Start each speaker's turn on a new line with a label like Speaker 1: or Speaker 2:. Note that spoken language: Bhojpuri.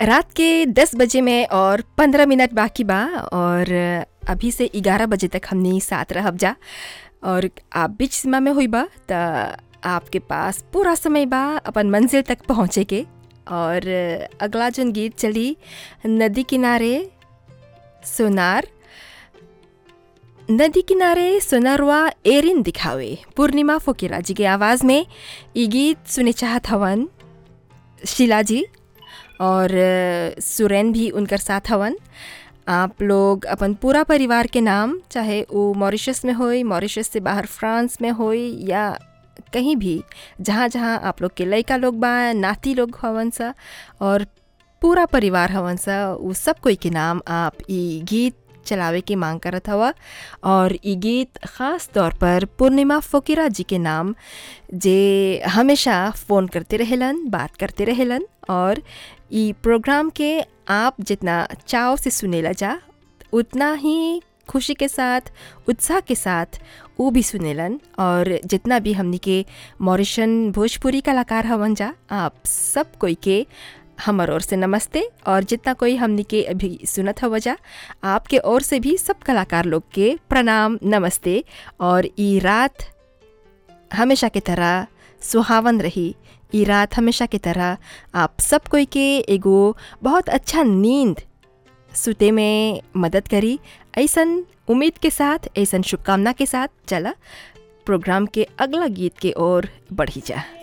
Speaker 1: रात के 10 बजे में और 15 मिनट बाकी बा और अभी से 11 बजे तक हमनी साथ रहब जा और आप बीच सीमा में हुई बा त आपके पास पूरा समय बा अपन मंजिल तक पहुँचे के और अगला जन गीत चली नदी किनारे सोनार नदी किनारे सोनारवा एरिन दिखावे पूर्णिमा फोकिरा जी के आवाज़ में ये गीत सुने चाहत हवन शीला जी और सुरैन भी उनकर साथ हवन आप लोग अपन पूरा परिवार के नाम चाहे वो मॉरिशस में होई मॉरिशस से बाहर फ्रांस में होई या कहीं भी जहाँ जहाँ आप लोग के लड़का लोग बा नाती लोग हवन सा और पूरा परिवार हवन सा वो सब कोई के नाम आप ये गीत चलावे की मांग करत हवा और ये गीत ख़ास तौर पर पूर्णिमा फ़कीरा जी के नाम जे हमेशा फ़ोन करते रहेलन बात करते रहेलन और ई प्रोग्राम के आप जितना चाव से सुनेला जा उतना ही खुशी के साथ उत्साह के साथ वो भी सुनेलन और जितना भी हमनी के मॉरिशन भोजपुरी कलाकार हवन जा आप सब कोई के हमर ओर से नमस्ते और जितना कोई हमनी के अभी सुनत हव जा आपके ओर से भी सब कलाकार लोग के प्रणाम नमस्ते और ई रात हमेशा की तरह सुहावन रही ई रात हमेशा की तरह आप सब कोई के एगो बहुत अच्छा नींद सुते में मदद करी ऐसन उम्मीद के साथ ऐसन शुभकामना के साथ चला प्रोग्राम के अगला गीत के ओर बढ़ी जा